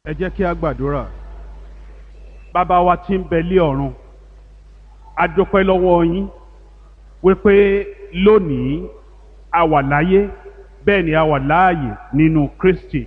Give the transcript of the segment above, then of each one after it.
ẹ jẹ́ kí a gbàdúrà bàbá wa tí ń bẹ lé ọ̀run a dúpẹ́ lọ́wọ́ yín wípé lónìí a wà láyé bẹ́ẹ̀ ni a wà láàyè nínú Kristi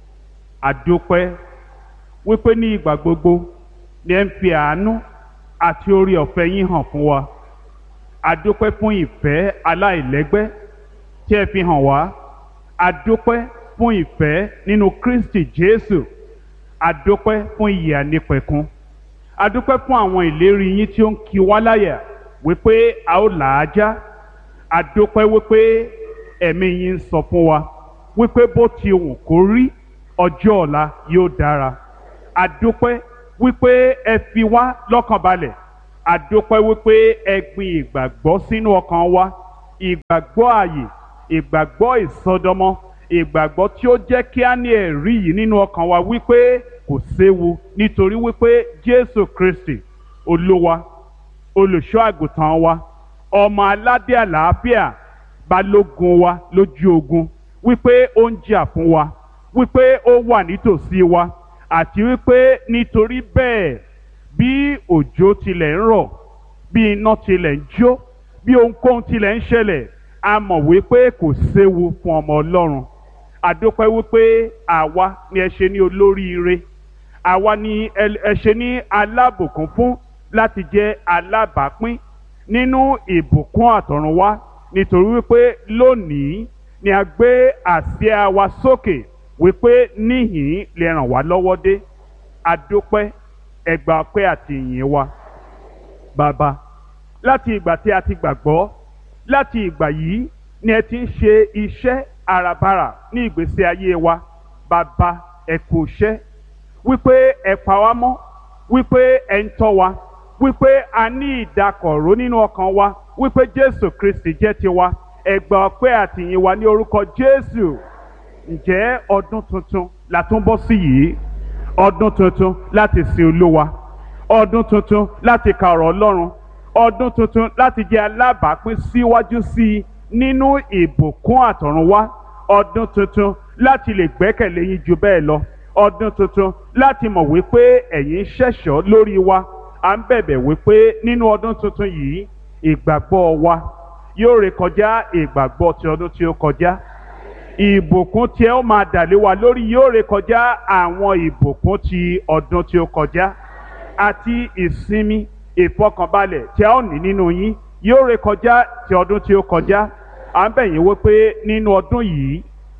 a dúpẹ́ wípé ní ìgbà gbogbo ni ẹ ń fi àánú àti orí ọ̀fẹ́ yín hàn fún wa a dúpẹ́ fún ìfẹ́ aláìlẹ́gbẹ́ tí ẹ fi hàn wá a dúpẹ́ fún ìfẹ́ nínú Kristi Jésù adúpẹ́ fún ìyè ànípẹ̀kun adúpẹ́ fún àwọn ìlérí yín tí ó ń kí wá láyà wípé a ó là á já adúpẹ́ wípé ẹ̀mí yín ń sọ fún wa wípé bó ti wù kó rí ọjọ́ ọ̀la yóò dára adúpẹ́ wípé ẹ fi wá lọ́kàn balẹ̀ adúpẹ́ wípé ẹ gbin ìgbàgbọ́ sínú ọkàn wa ìgbàgbọ́ ààyè ìgbàgbọ́ ìsọdọmọ ìgbàgbọ́ tí ó jẹ́ kí á ní ẹ̀rí yìí nínú ọkàn wa wípé kò séwu nítorí wípé Jésù Kristi Olúwa olùṣọ́ àgùntàn wa ọmọ aládé àlàáfíà balógun wa lójú ogun wípé ó ń jà fún wa wípé ó wà nítòsí wa àti wípé nítorí bẹ́ẹ̀ bí òjò tilẹ̀ ń rọ̀ bí iná tilẹ̀ ń jó bí ohunkóhun tilẹ̀ ń ṣẹlẹ̀ a mọ̀ wípé kò séwu fún ọmọ Ọlọ́run àdópẹ́ wípé àwa ni ẹ ṣe ní olóríire àwa ni ẹ ṣe ní alábùkún fún láti jẹ́ alábàápín nínú ìbùkún àtọ̀runwá nítorí wípé lónìí ni a gbé àsíá wa sókè wípé níhìn lè ràn wá lọ́wọ́ dé àdópẹ́ ẹgbà ọpẹ́ àti ìyìn wa bàbá láti ìgbà tí a ti gbàgbọ́ láti ìgbà yìí ni ẹ ti ń ṣe iṣẹ́ àràbarà ní ìgbésí ayé wa bàbá ẹ kú iṣẹ́ wípé ẹ pa wá mọ́ wípé ẹ ń tọ́ wa wípé a ní ìdákọ̀ró nínú ọkàn wa wípé Jésù Kristi jẹ́ tiwa ẹ gbà ọpẹ́ àtìyìn wa ní orúkọ Jésù ǹjẹ́ ọdún tuntun la tún bọ́ sí yìí ọdún tuntun láti sin Olúwa ọdún tuntun láti ka ọ̀rọ̀ Ọlọ́run ọdún tuntun láti jẹ́ alábàápín síwájú sí i nínú ìbùkún àtọ̀runwá ọdún tuntun láti lè gbẹ́kẹ̀lé yín ju bẹ́ẹ̀ lọ ọdún tuntun láti mọ̀ wípé ẹ̀yin ń ṣẹ̀ṣọ́ lórí wa à ń bẹ̀bẹ̀ wípé nínú ọdún tuntun yìí ìgbàgbọ́ wa yóò rékọjá ìgbàgbọ́ ti ọdún tí ó kọjá ìbùkún tí ẹ ó máa dàlé wa lórí yóò rékọjá àwọn ìbùkún ti ọdún tí ó kọjá àti ìsinmi ìfọkànbalẹ̀ tí a ó ní nínú yín yóò rékọjá ti ọdún tí ó kọjá à ń bẹ̀ yín wípé nínú ọdún yìí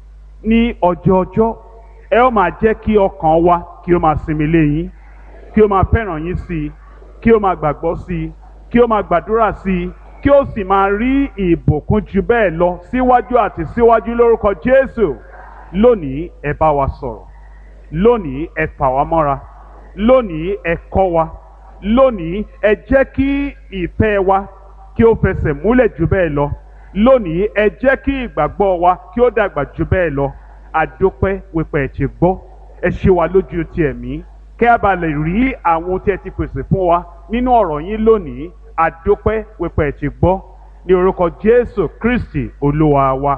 ní ọjọ́ ọjọ́ ẹ ó máa jẹ́ kí ọkàn wa kí ó máa sinmi lé yín kí ó máa fẹ́ràn yín sí i kí ó máa gbàgbọ́ sí i kí ó máa gbàdúrà sí i kí ó sì máa rí ìbùkún ju bẹ́ẹ̀ lọ síwájú àti síwájú lórúkọ Jésù lónìí ẹ bá wa sọ̀rọ̀ lónìí ẹ fà wá mọ́ra lónìí ẹ kọ́ wa lónìí ẹ jẹ́ kí ìfẹ́ wa kí ó fẹsẹ̀ múlẹ̀ jù bẹ́ẹ̀ lọ lónìí ẹ jẹ́ kí ìgbàgbọ́ wa kí ó dàgbà jù bẹ́ẹ̀ lọ àdópẹ́ wípé ẹ ti gbọ́ ẹ ṣe wa lójú ti ẹ̀mí kẹ́ a bá lè rí àwọn tí ẹ ti pèsè fún wa nínú ọ̀rọ̀ yín lónìí àdópẹ́ wípé ẹ ti gbọ́ ní orúkọ Jésù Kristi Olúwa wa.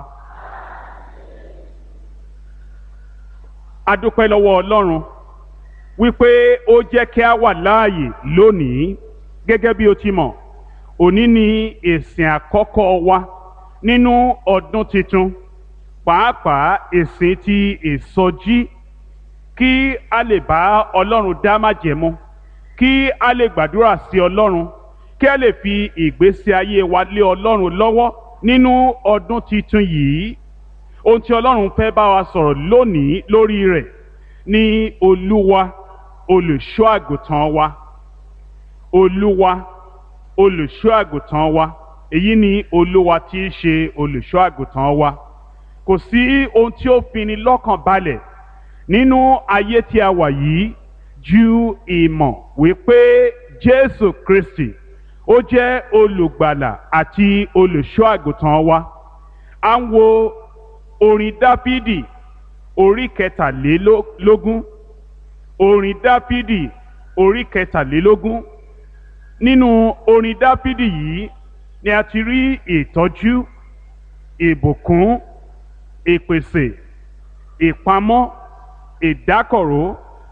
àdópẹ́ lọ́wọ́ Ọlọ́run wípé ó jẹ́ kí a wà láàyè lónìí gẹ́gẹ́ bí o ti mọ̀ òní ni ìsìn àkọ́kọ́ wa nínú ọdún tuntun pàápàá ìsìn ti ìsọjí kí a lè bá ọlọ́run dá májẹ̀mú kí a lè gbàdúrà sí ọlọ́run kí a lè fi ìgbésí ayé wa lé ọlọ́run lọ́wọ́ nínú ọdún tuntun yìí ohun tí ọlọ́run fẹ́ bá wa sọ̀rọ̀ lónìí lórí rẹ̀ ní olúwa olùṣọ́ àgùntàn wa olúwa olùṣọ́ àgùntàn wa èyí ni olúwa tí í ṣe olùṣọ́ àgùntàn wa kò sí ohun tí ó fini lọ́kàn balẹ̀ nínú ayé tí a wà yìí ju ìmọ̀ wípé jésù kristi ó jẹ́ olùgbàlà àti olùṣọ́ àgùntàn wa à ń wo orin dáfídì orí kẹtàlélógún orin dáfídì orí kẹtàlélógún nínú orin dáfídì yìí ni a ti rí ìtọ́jú ìbùkún ìpèsè ìpamọ́ ìdákọ̀ró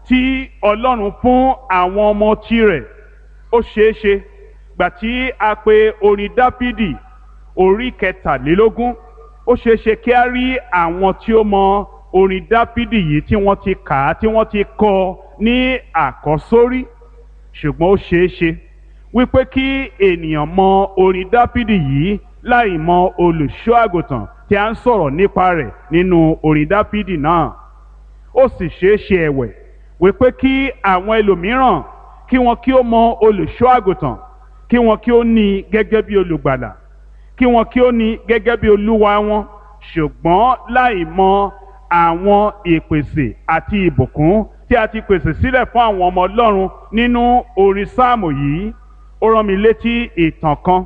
tí ọlọ́run fún àwọn ọmọ tirẹ̀ ó ṣeé ṣe gbà tí a pe orin dáfídì orí kẹtàlélógún ó ṣeé ṣe kí a rí àwọn tí ó mọ orin dáfídì yìí tí wọ́n ti kà á tí wọ́n ti kọ ní àkọ́sórí ṣùgbọ́n ó ṣeé ṣe wípé kí ènìyàn mọ orin dáfídì yìí láì mọ olùṣọ́ àgùntàn tí a ń sọ̀rọ̀ nípa rẹ̀ nínú orin dáfídì náà ó sì ṣeé ṣe ẹ̀wẹ̀ wípé kí àwọn ẹlòmíràn kí wọn kí ó mọ olùṣọ́ àgùntàn kí wọn kí ó ní i gẹ́gẹ́ bí olùgbàlà kí wọn kí ó ní i gẹ́gẹ́ bí olúwa wọn ṣùgbọ́n láì mọ àwọn ìpèsè àti ìbùkún tí a ti pèsè sílẹ̀ fún àwọn ọmọ ọlọ́run nínú orin sáàmù yìí ó rán mi létí ìtàn kan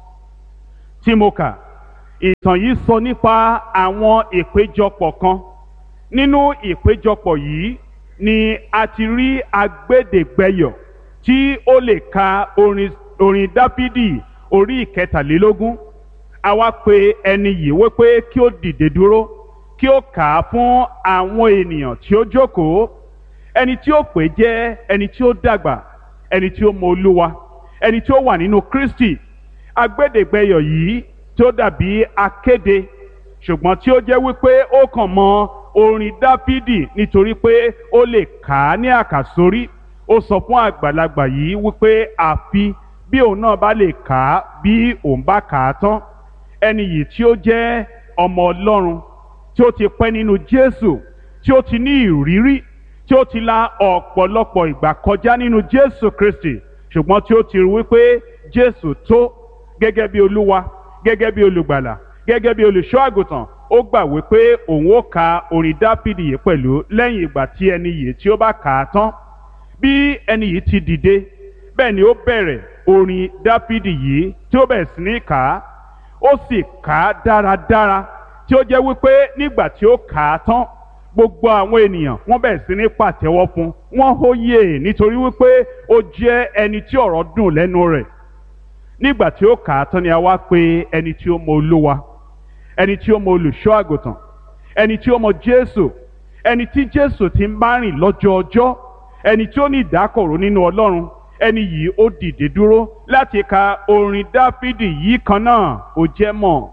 tí mo kà ìtàn yìí sọ nípa àwọn ìpéjọpọ̀ kan nínú ìpéjọpọ̀ yìí ni a ti rí agbẹ́dẹ̀gbẹ́yọ̀ tí ó lè ka orin orin dáfídì orí ìkẹtàlélógún a wá pe ẹni yìí wípé kí ó dìde dúró kí ó kà á fún àwọn ènìyàn tí ó jókòó ẹni tí ó pè jẹ́ ẹni tí ó dàgbà ẹni tí ó mọ olúwa ẹni tí ó wà nínú kristi agbẹ́dẹ̀gbẹ́yọ̀ yìí tí ó dàbí akéde ṣùgbọ́n tí ó jẹ́ wípé ó kàn mọ orin dáfídì nítorí pé ó lè kà á ní àkàsórí ó sọ fún àgbàlagbà yìí wípé àfi bí òun náà bá lè kà á bí òun bá kà á tán ẹni yìí tí ó jẹ́ ọmọ ọlọ́run tí ó ti pẹ́ nínú jésù tí ó ti ní ìrírí tí ó ti la ọ̀pọ̀lọpọ̀ ìgbà kọjá nínú jésù kristi ṣùgbọ́n tí ó ti rí wípé jésù tó gẹ́gẹ́ bí olúwa gẹ́gẹ́ bí olùgbàlà gẹ́gẹ́ bí olùṣọ́ àgùntàn ó gbà wípé òun ó ka orin dáfídì yìí pẹ̀lú lẹ́yìn ìgbà tí ẹni yìí tí ó bá kà á tán bí ẹni yìí ti dìde bẹ́ẹ̀ ni ó bẹ̀rẹ̀ orin dáfídì yìí tí ó bẹ̀rẹ̀ sí ní kà á ó sì kà á dáradára tí ó jẹ́ wípé nígbà tí ó kà á tán gbogbo àwọn ènìyàn wọ́n bẹ̀rẹ̀ sí ní pàtẹ́wọ́ fún wọ́n hóyè nítorí wípé ó jẹ́ ẹni tí ọ̀rọ̀ dùn lẹ́nu rẹ̀ nígbà tí ó kà á tán ni a wá pè ẹni tí ó mọ olúwa ẹni tí ó mọ olùṣọ́ àgùntàn ẹni tí ó mọ jésù ẹni tí jésù ti ń bá rìn lọ́jọ́ ọjọ́ ẹni tí ó ní ìdákọ̀ró nínú ọlọ́run ẹni yìí ó dìde dúró láti ka orin dáfídì yìí kan náà ó jẹ́ mọ̀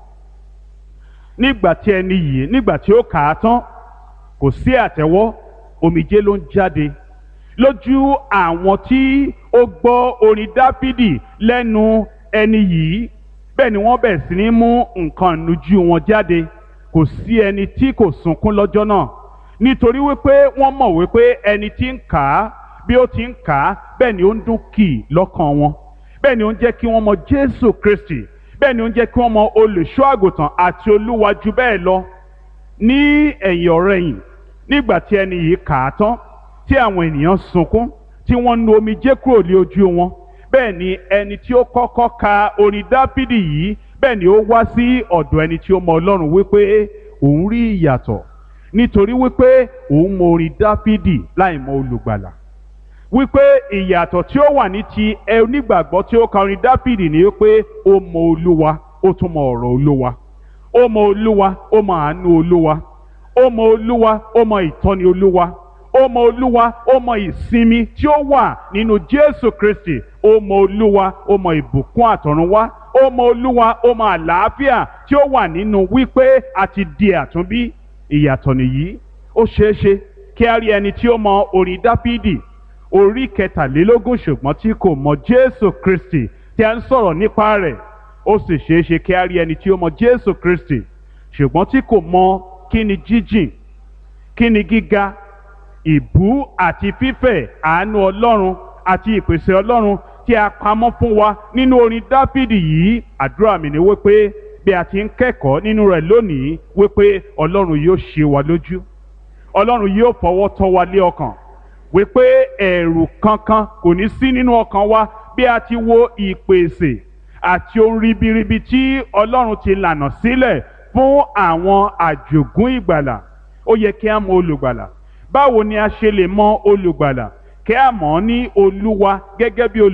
nígbà tí ẹni yìí nígbà tí ó kà á tán kò sí àtẹ́wọ́ omijé ló ń jáde lójú àwọn tí ó gbọ́ orin dáfídì lẹ́nu ẹni yìí bẹ́ẹ̀ ni wọ́n bẹ̀rẹ̀ sí ní mú nǹkan ìnujú wọn jáde kò sí ẹni tí kò sunkún lọ́jọ́ náà nítorí wípé wọ́n mọ̀ wípé ẹni tí ń kà á bí ó ti ń kà á bẹ́ẹ̀ ni ó ń dún kì í lọ́kàn wọn bẹ́ẹ̀ ni ó ń jẹ́ kí wọ́n mọ Jésù Kristi bẹ́ẹ̀ ni ó ń jẹ́ kí wọ́n mọ olùṣọ́ àgùntàn àti olúwa jù bẹ́ẹ̀ lọ ní ẹ̀yìn ọ̀rẹ̀yìn nígbà tí ẹni yìí kà á tán tí àwọn ènìyàn sunkún tí wọ́n nu omijé kúrò lé ojú wọn bẹ́ẹ̀ ni ẹni tí ó kọ́kọ́ ka orin dáfídì yìí bẹ́ẹ̀ ni ó wá sí ọ̀dọ̀ ẹni tí ó mọ ọlọ́run wípé òun rí ìyàtọ̀ nítorí wípé òun mọ orin dáfídì láì mọ olùgbàlà wípé ìyàtọ̀ tí ó wà ní ti ẹ onígbàgbọ́ tí ó ka orin dáfídì ni wípé ó mọ olúwa ó tún mọ ọ̀rọ̀ olúwa ó mọ olúwa ó mọ àánú olúwa ó mọ olúwa ó mọ ìtọ́ni olúwa ó mọ olúwa ó mọ ìsinmi tí ó wà nínú jésù kristi ó mọ olúwa ó mọ ìbùkún àtọ̀runwá ó mọ olúwa ó mọ àlàáfíà tí ó wà nínú wípé a ti di àtúnbí ìyàtọ̀ nìyí ó ṣeéṣe kí a rí ẹni tí ó mọ orin dáfídì orí kẹtàlélógún ṣùgbọ́n tí kò mọ jésù kristi tí a ń sọ̀rọ̀ nípa rẹ̀ ó sì ṣeéṣe kí a rí ẹni tí ó mọ jésù kristi ṣùgbọ́n tí kò mọ kí ni jíjìn kí ni gíga ìbú àti fífẹ̀ àánú ọlọ́run àti ìpèsè ọlọ́run tí a pamọ́ fún wa nínú orin dáfídì yìí àdúrà mi ni wípé bí a ti ń kẹ́kọ̀ọ́ nínú rẹ̀ lónìí wípé ọlọ́run yóò ṣe wa lójú ọlọ́run yóò fọwọ́ tọ́ wa lé ọkàn wípé ẹ̀rù kankan kò ní sí nínú ọkàn wa bí a ti wo ìpèsè àti ohun ribiribi tí ọlọ́run ti lànà sílẹ̀ fún àwọn àjògún ìgbàlà ó yẹ kí a mọ olùgbàlà báwo ni a ṣe lè mọ olùgbàlà kí a mọ̀ ọ́ ní olúwa gẹ́gẹ́ bí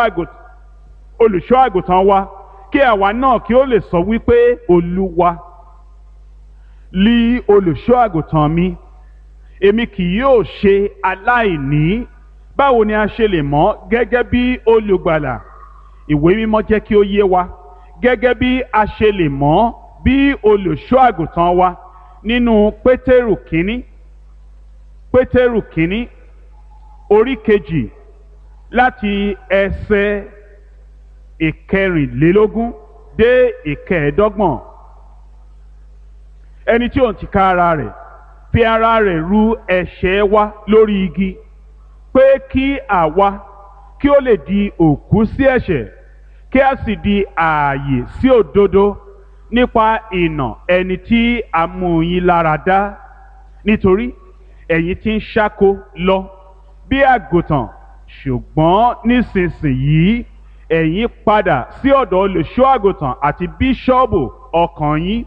olùṣọ́ àgùntàn wa kí àwa náà kí ó lè sọ wípé olúwa lí olùṣọ́ àgùntàn mi èmi kì yóò ṣe aláìní báwo ni a ṣe lè mọ̀ gẹ́gẹ́ bí olùgbàlà ìwé mímọ́ jẹ́ kí ó yé wa gẹ́gẹ́ bí a ṣe lè mọ̀ bí olùṣọ́ àgùntàn wa nínú pétérù kínní pétérù kínní orí kejì láti ẹsẹ̀ ìkẹrìnlélógún dé ìkẹẹ̀ẹ́dọ́gbọ̀n ẹni tí òun ti ká ara rẹ̀ fi ara rẹ̀ ru ẹ̀ṣẹ̀ wa lórí igi pé kí àwa kí ó lè di òkú sí ẹ̀ṣẹ̀ kí a sì di ààyè sí òdodo nípa ìnà ẹni tí a mú yín lára dá nítorí ẹ̀yin ti ń ṣáko lọ bí àgùntàn ṣùgbọ́n nísinsìnyí ẹ̀yin padà sí ọ̀dọ̀ olùṣọ́ àgùntàn àti bíṣọ́ọ̀bù ọkàn yín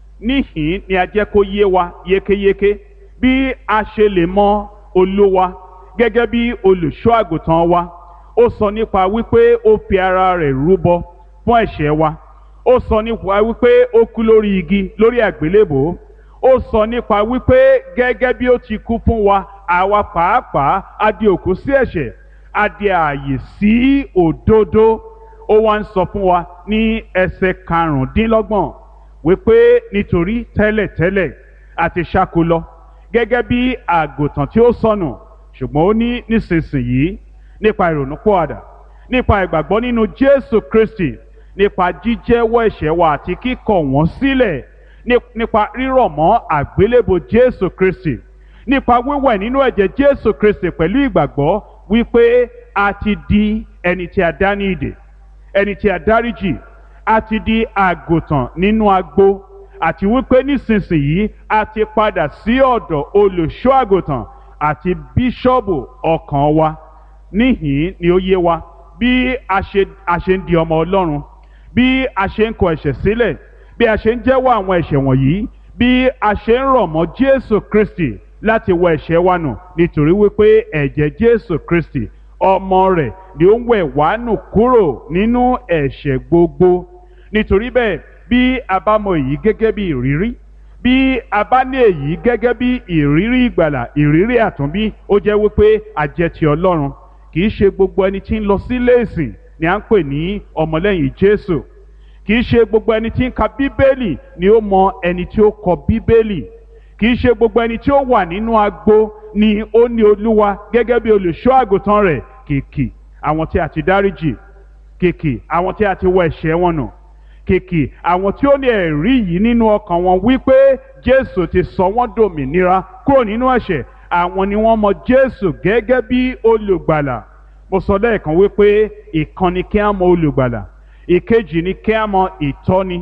níhìn ni a jẹ́ kó yé wa yékéyéké bí a ṣe lè mọ olúwa gẹ́gẹ́ bí olùṣọ́ àgùntàn wa ó sọ nípa wípé ó fi ara rẹ̀ rúbọ fún ẹ̀ṣẹ̀ wa ó sọ nípa wípé ó kú lórí igi lórí àgbélébò ó sọ nípa wípé gẹ́gẹ́ bí ó ti kú fún wa àwa pàápàá a di òkú sí ẹ̀ṣẹ̀ a di ààyè sí òdodo ó wá ń sọ fún wa ní ẹsẹ̀ karùndínlọ́gbọ̀n wípé nítorí tẹ́lẹ̀tẹ́lẹ̀ a ti ṣáko lọ gẹ́gẹ́ bí àgùntàn tí ó sọnù ṣùgbọ́n ó ní nísinsìnyí nípa ìrònúpọ̀àdà nípa ìgbàgbọ́ nínú Jésù Kristi nípa jíjẹ́wọ́ ẹ̀ṣẹ̀ wa àti kíkọ̀ wọ́n sílẹ̀ nípa rírọ̀ mọ́ àgbélébò Jésù Kristi nípa wíwẹ̀ nínú ẹ̀jẹ̀ Jésù Kristi pẹ̀lú ìgbàgbọ́ wípé a ti di ẹni tí a dá ní ìdè ẹni tí a dáríjì a ti di àgùntàn nínú agbo àti wípé nísinsìnyí a ti padà sí ọ̀dọ̀ olùṣọ́ àgùntàn àti bíṣọ́ọ̀bù ọkàn wa níhìn ni ó yé wa bí a ṣe a ṣe ń di ọmọ Ọlọ́run bí a ṣe ń kọ ẹ̀ṣẹ̀ sílẹ̀ bí a ṣe ń jẹ́wọ́ àwọn ẹ̀ṣẹ̀ wọ̀nyí bí a ṣe ń rọ̀ mọ́ Jésù Kristi láti wọ ẹ̀ṣẹ̀ wa nù nítorí wípé ẹ̀jẹ̀ Jésù Kristi ọmọ rẹ̀ ni ó ń wẹ̀ wá nù kúrò nínú ẹ̀ṣẹ̀ gbogbo nítorí bẹ́ẹ̀ bí a bá mọ èyí gẹ́gẹ́ bí ìrírí bí a bá ní èyí gẹ́gẹ́ bí ìrírí ìgbàlà ìrírí àtúnbí ó jẹ́ wípé a jẹ́ ti Ọlọ́run kì í ṣe gbogbo ẹni tí ń lọ sílé ìsìn ni à ń pè ní ọmọlẹ́yìn Jésù kì í ṣe gbogbo ẹni tí ń ka Bíbélì ni ó mọ ẹni tí ó kọ Bíbélì kì í ṣe gbogbo ẹni tí ó wà nínú agbo ni ó ní Olúwa gẹ́gẹ́ bí olùṣọ́ àgùntàn rẹ̀ kìkì àwọn tí a ti dáríjì kìkì àwọn tí a ti wọ ẹ̀ṣẹ̀ wọn nù kìkì àwọn tí ó ní ẹ̀rí yìí nínú ọkàn wọn wípé Jésù ti sọ wọ́n dòmìnira kúrò nínú ẹ̀ṣẹ̀ àwọn ni wọ́n mọ Jésù gẹ́gẹ́ bí olùgbàlà mo sọ lẹ́ẹ̀kan wípé ìkan ni kí á mọ olùgbàlà ìkejì ni kí á mọ ìtọ́ni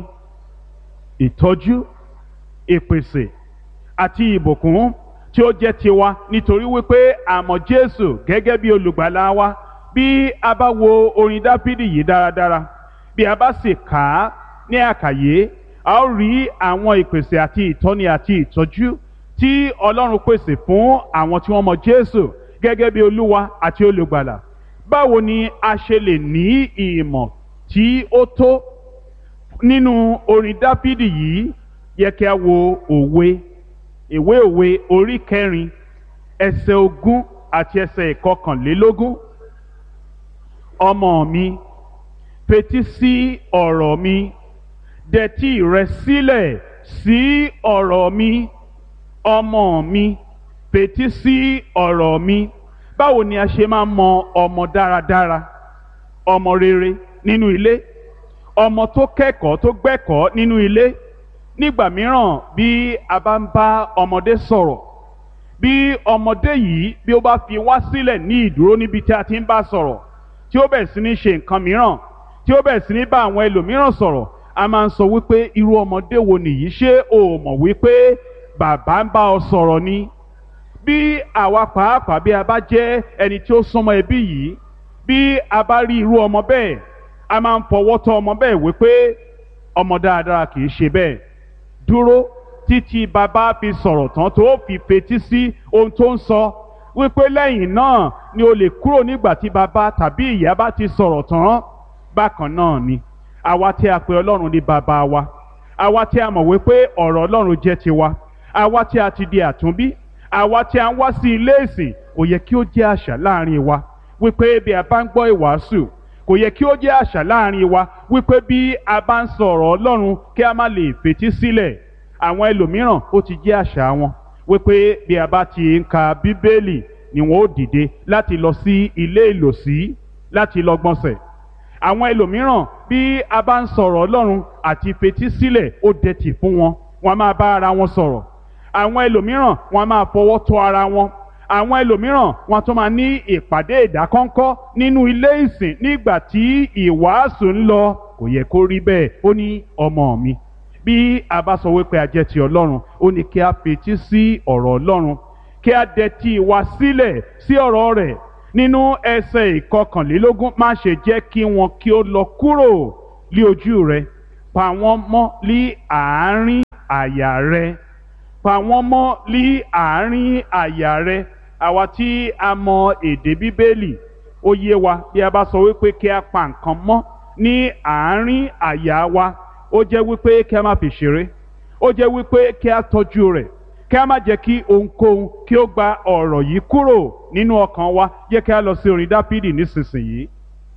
ìtọ́jú ìpèsè àti ìbùkún tí ó jẹ́ tiwa nítorí wípé a mọ Jésù gẹ́gẹ́ bí olùgbàlà wa bí a bá wo orin Dáfídì yìí dáradára bí a bá sì kà á ní àkàyé a ó rí àwọn ìpèsè àti ìtọ́ni àti ìtọ́jú tí Ọlọ́run pèsè fún àwọn tí wọ́n mọ Jésù gẹ́gẹ́ bí Olúwa àti olùgbàlà báwo ni a ṣe lè ní ìmọ̀ tí ó tó nínú orin Dáfídì yìí yẹ kí a wo òwe ìwé òwe orí kẹrin ẹsẹ̀ ogún àti ẹsẹ̀ ìkọkànlélógún ọmọ mi fetí sí ọ̀rọ̀ mi dẹtí rẹ sílẹ̀ sí ọ̀rọ̀ mi ọmọ mi fetí sí ọ̀rọ̀ mi báwo ni a ṣe máa mọ ọmọ dáradára ọmọ rere nínú ilé ọmọ tó kẹ́kọ̀ọ́ tó gbẹ́kọ̀ọ́ nínú ilé nígbà mìíràn bí a bá ń bá ọmọdé sọ̀rọ̀ bí ọmọdé yìí bí ó bá fi wá sílẹ̀ ní ìdúró níbi tí a ti ń bá sọ̀rọ̀ tí ó bẹ̀rẹ̀ sí ní ṣe nǹkan mìíràn tí ó bẹ̀rẹ̀ sí ní bá àwọn ẹlòmíràn sọ̀rọ̀ a máa ń sọ wípé irú ọmọdé wo nìyí ṣé o mọ̀ wípé bàbá ń bá ọ sọ̀rọ̀ ni bí àwa pàápàá bí a bá jẹ́ ẹni tí ó súnmọ́ ẹbí yìí bí a bá rí irú ọmọ bẹ́ẹ̀ a máa ń fọwọ́ tọ́ ọmọ bẹ́ẹ̀ wípé ọmọ dáadáa kì í ṣe bẹ́ẹ̀ dúró títí bàbá fi sọ̀rọ̀ tán tó fi fetí sí ohun tó ń sọ wípé lẹ́yìn náà ni o lè kúrò nígbà tí bàbá tàbí ìyá bá ti sọ̀rọ̀ tán bákan náà ni àwa tí a pè ọlọ́run ní bàbá wa àwa tí a mọ̀ wípé ọ̀rọ̀ ọlọ́run jẹ́ tiwa àwa tí a ti di àtúnbí àwa tí a ń wá sí ilé ìsìn kò yẹ kí ó jẹ́ àṣà láàrin wa wípé bí a bá ń gbọ́ ìwàásù kò yẹ kí ó jẹ́ àṣà láàrin wa wípé bí a bá ń sọ̀rọ̀ Ọlọ́run kí a má lè fetí sílẹ̀ àwọn ẹlòmíràn ó ti jẹ́ àṣà wọn wípé bí a bá ti ń ka Bíbélì ni wọn ó dìde láti lọ sí ilé ìlòsí láti lọ gbọ̀nsẹ̀ àwọn ẹlòmíràn bí a bá ń sọ̀rọ̀ Ọlọ́run àti fetí sílẹ̀ ó dẹ̀tì fún wọn wọn a máa bá ara wọn sọ̀rọ̀ àwọn ẹlòmíràn wọn a máa fọwọ́ tọ́ ara wọn àwọn ẹlòmíràn wọn tún máa ní ìpàdé ìdákọ́ńkọ́ nínú ilé ìsìn nígbà tí ìwàásù ń lọ kò yẹ kó rí bẹ́ẹ̀ ó ní ọmọ mi bí a bá sọ wípé a jẹ́ ti Ọlọ́run ó ní kí a fetí sí ọ̀rọ̀ Ọlọ́run kí a dẹ̀tí wa sílẹ̀ sí ọ̀rọ̀ rẹ̀ nínú ẹsẹ̀ ìkọkànlélógún má ṣe jẹ́ kí wọn kí ó lọ kúrò lí ojú rẹ pa wọ́n mọ́ lí àárín àyà rẹ pa wọ́n mọ́ lí àárín àyà rẹ àwa tí a mọ èdè bíbélì ó yé wa bí a bá sọ wípé kí a pa nǹkan mọ́ ní àárín àyà wa ó jẹ́ wípé kí a má fi ṣeré ó jẹ́ wípé kí a tọ́jú rẹ̀ kí a má jẹ́ kí ohunkóhun kí ó gba ọ̀rọ̀ yìí kúrò nínú ọkàn wa jẹ́ kí a lọ sí orin dápídì nísinsìnyí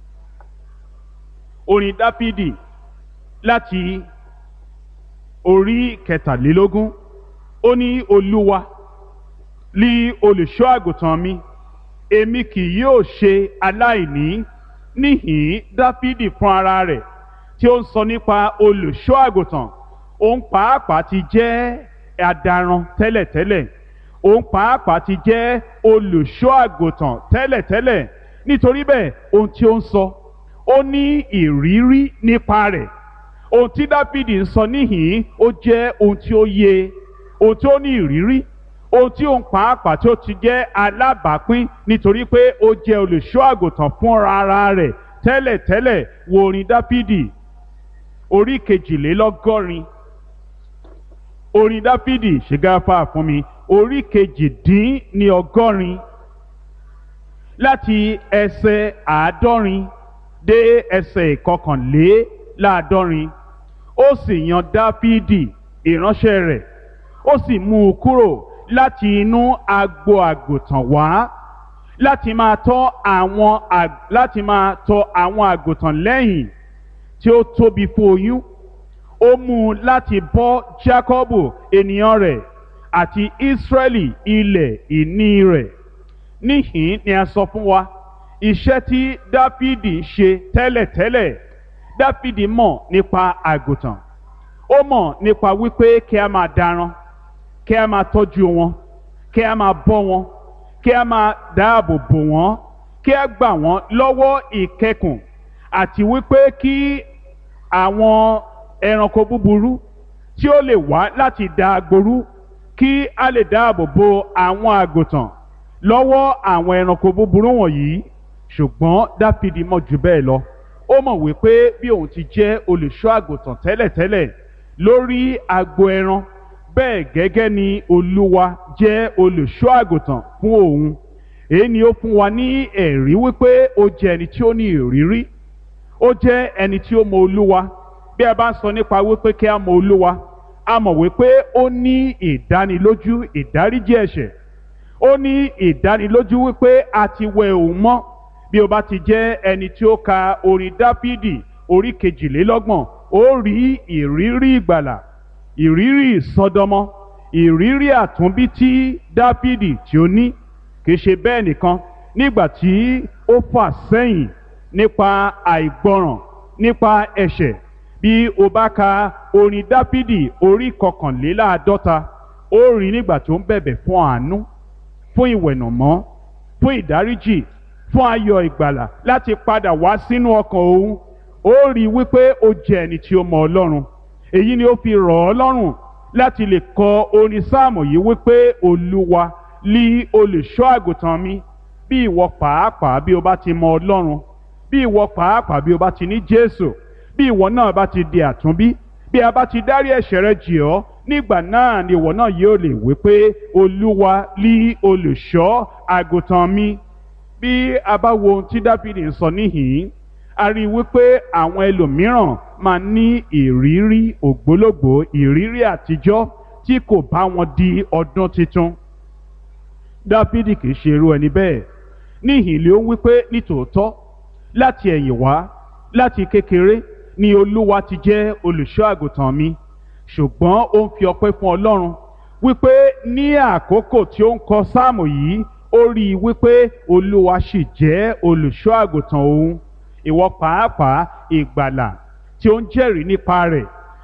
orin dápídì láti orí kẹtàlélógún ó ní olúwa lí olùṣọ́ àgùntàn mi èmi kì yóò ṣe aláìní níhìn dápídì fún ara rẹ̀ tí ó ń sọ nípa olùṣọ́ àgùntàn òun pàápàá ti jẹ́ adaran tẹ́lẹ̀tẹ́lẹ̀ òun pàápàá ti jẹ́ olùṣọ́ àgùntàn tẹ́lẹ̀tẹ́lẹ̀ nítorí bẹ́ẹ̀ ohun tí ó ń sọ ó ní ìrírí nípa rẹ̀ ohun tí dáfídì ń sọ níhìn ó jẹ́ ohun tí ó yé ohun tí ó ní ìrírí ohun tí òun pàápàá tí ó ti jẹ́ alábàápín nítorí pé ó jẹ́ olùṣọ́ àgùntàn fúnra ara rẹ̀ tẹ́lẹ̀tẹ́lẹ̀ wo orin dáfídì orí kejìlélọ́gọ́rin orin dáfídì ṣègáfà fún mi orí kejìdín ní ọgọ́rin láti ẹsẹ̀ àádọ́rin dé ẹsẹ̀ ìkọkànléláàádọ́rin ó sì yan dáfídì ìránṣẹ́ rẹ̀ ó sì mú un kúrò láti inú agbo àgùntàn wá láti máa tọ́ àwọn láti máa tọ́ àwọn àgùntàn lẹ́yìn tí ó tóbi fún oyún ó mú un láti bọ́ Jákọ́bù ènìyàn rẹ̀ àti Ísírẹ́lì ilẹ̀ ìní rẹ̀ níhìn ni a sọ fún wa iṣẹ́ tí Dáfídì ń ṣe tẹ́lẹ̀tẹ́lẹ̀ Dáfídì mọ̀ nípa àgùntàn ó mọ̀ nípa wípé kí a máa daran kí a máa tọ́jú wọn kí a máa bọ́ wọn kí a máa dáàbò bò wọ́n kí a gbà wọ́n lọ́wọ́ ìkẹkùn àti wípé kí àwọn ẹranko búburú tí ó lè wá láti da agboru kí a lè dáàbò bo àwọn àgùntàn lọ́wọ́ àwọn ẹranko búburú wọ̀nyí ṣùgbọ́n dáfídì mọ̀ jù bẹ́ẹ̀ lọ ó mọ̀ wípé bí òun ti jẹ́ olùṣọ́ àgùntàn tẹ́lẹ̀tẹ́lẹ̀ lórí agbo ẹran bẹ́ẹ̀ gẹ́gẹ́ ni olúwa jẹ́ olùṣọ́ àgùntàn fún òun èyí ni ó fún wa ní ẹ̀rí wípé ó jẹ́ ẹni tí ó ní ìrírí ó jẹ́ ẹni tí ó mọ olúwa bí a bá ń sọ nípa wípé kí a mọ olúwa a mọ̀ wípé ó ní ìdánilójú ìdáríjì ẹ̀ṣẹ̀ ó ní ìdánilójú wípé a ti wẹ òun mọ́ bí o bá ti jẹ́ ẹni tí ó ka orin dáfídì orí kejìlélọ́gbọ̀n ó rí ìrírí ìgbàlà ìrírí ìsọdọmọ ìrírí àtúnbí tí dáfídì tí ó ní kì í ṣe bẹ́ẹ̀ nìkan nígbà tí ó fà sẹ́yìn nípa àìgbọràn nípa ẹ̀ṣẹ̀ bí o bá ka orin dáfídì orí kọkànléláàádọ́ta ó rí nígbà tó ń bẹ̀bẹ̀ fún àánú fún ìwẹ̀nàmọ́ fún ìdáríjì fún ayọ̀ ìgbàlà láti padà wá sínú ọkàn òun ó rí wípé ó jẹ́ ẹni tí ó mọ ọlọ́run èyí ni ó fi rọ̀ ọ́ lọ́rùn láti lè kọ orin sáàmù yìí wípé olúwa lí olùṣọ́ àgùntàn mi bí ìwọ pàápàá bí o bá ti mọ ọlọ́run bí ìwọ pàápàá bí o bá ti ní jésù bí ìwọ náà bá ti di àtúnbí bí a bá ti dárí ẹ̀ṣẹ̀ rẹ jì ọ́ nígbà náà ni ìwọ náà yóò lè wí pé olúwa lí olùṣọ́ àgùntàn mi bí a bá wo ohun tí dáfídì ń sọ níhìn-ín a rí i wípé àwọn ẹlòmíràn máa ní ìrírí ògbólógbòó ìrírí àtijọ́ tí kò bá wọn di ọdún tuntun dáfídì kì í ṣe irú ẹni bẹ́ẹ̀ níhìn ló ń wípé nítòótọ́ láti ẹ̀yìn wá láti kékeré ni olúwa ti jẹ́ olùṣọ́ àgùntàn mi ṣùgbọ́n ó ń fi ọpẹ́ fún ọlọ́run wípé ní àkókò tí ó ń kọ sáàmù yìí ó rí i wípé olúwa sì jẹ́ olùṣọ́ àgùntàn òun ìwọ pàápàá ìgbàlà tí ó ń jẹ́rìí nípa rẹ̀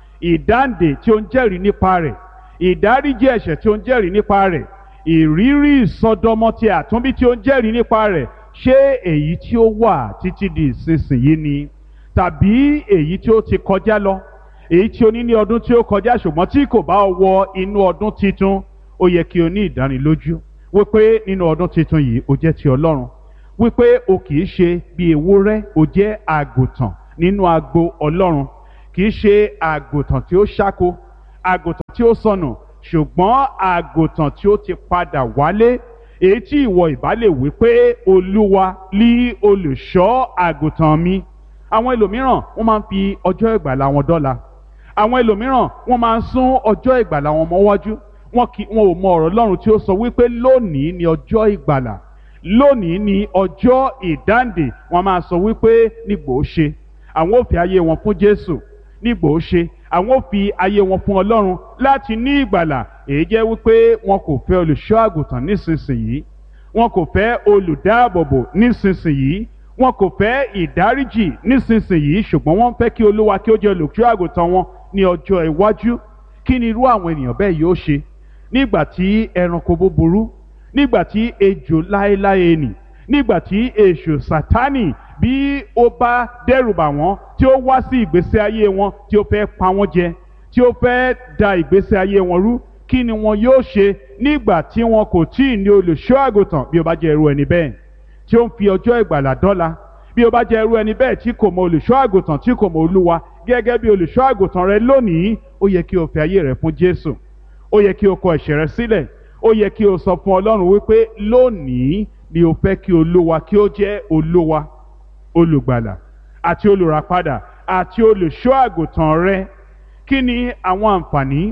ìdáǹdè tí ó ń jẹ́rìí nípa rẹ̀ ìdáríjì ẹ̀ṣẹ̀ tí ó ń jẹ́rìí nípa rẹ̀ ìrírí ìsọdọmọ ti àtúnbí tí ó ń jẹ́rìí nípa rẹ̀ ṣé èyí tí ó wà títí di ìsinsìnyí ni tàbí èyí tí ó ti kọjá lọ èyí tí o ní ní ọdún tí ó kọjá ṣùgbọ́n tí kò bá wọ inú ọdún titun ó yẹ kí o ní ìdánilójú wípé nínú ọdún titun yìí o jẹ́ ti ọlọ́run wípé o kì í ṣe bí ewúrẹ́ o jẹ́ àgùntàn nínú agbo ọlọ́run kì í ṣe àgùntàn tí ó ṣáko àgùntàn tí ó sọnù ṣùgbọ́n àgùntàn tí ó ti padà wálé èyí tí ìwọ ìbá lè wí pé olúwa lí olùṣọ́ àgùntàn mi àwọn ẹlòmíràn wọ́n máa ń fi ọjọ́ ìgbàlà wọn dọ́là àwọn ẹlòmíràn wọ́n máa ń sún ọjọ́ ìgbàlà wọn mọ́wájú wọn kì wọn ò mọ ọ̀rọ̀ Ọlọ́run tí ó sọ wípé lónìí ni ọjọ́ ìgbàlà lónìí ni ọjọ́ ìdáǹdè wọ́n máa sọ wípé nígbò ó ṣe àwọn ò fi ayé wọn fún Jésù nígbò ó ṣe àwọn ò fi ayé wọn fún Ọlọ́run láti ní ìgbàlà èyí jẹ́ wípé wọn kò fẹ́ olùṣọ́ àgùntàn nísinsìnyí wọn kò fẹ́ olùdáàbòbò nísinsìnyí wọn kò fẹ́ ìdáríjì nísinsìnyí ṣùgbọ́n wọ́n fẹ́ kí olúwa kí ó jẹ́ olùkọ́ àgùntàn wọn ní ọjọ́ iwájú kí ni irú àwọn ènìyàn bẹ́ẹ̀ yóò ṣe nígbà tí ẹranko búburú nígbà tí ejò láéláé nì nígbà tí èṣù sátánì bí ó bá dẹ́rùbà wọ́n tí ó wá sí ìgbésí ayé wọn tí ó fẹ́ pa wọ́n jẹ tí ó fẹ́ da ìgbésí ayé wọn rú kí ni wọn yóò ṣe nígbà tí wọn kò tí ì ní olùṣọ́ àgùntàn bí ó bá jẹ́ irú ẹni bẹ́ẹ̀ tí ó ń fi ọjọ́ ìgbàlà dọ́là bí ó bá jẹ́ irú ẹni bẹ́ẹ̀ tí kò mọ olùṣọ́ àgùntàn tí kò mọ olúwa gẹ́gẹ́ bí olùṣọ́ àgùntàn rẹ lónìí ó yẹ kí o fi ayé rẹ fún jésù ó yẹ kí o kọ ẹ̀ṣẹ̀ rẹ sílẹ̀ ó yẹ kí o sọ fún ọlọ́run wípé lónìí ni o fẹ́ kí olúwa kí ó jẹ́ olúwa olùgbàlà àti olùràpadà àti olùṣọ́ àgùntàn rẹ kí ni àwọn àǹfààní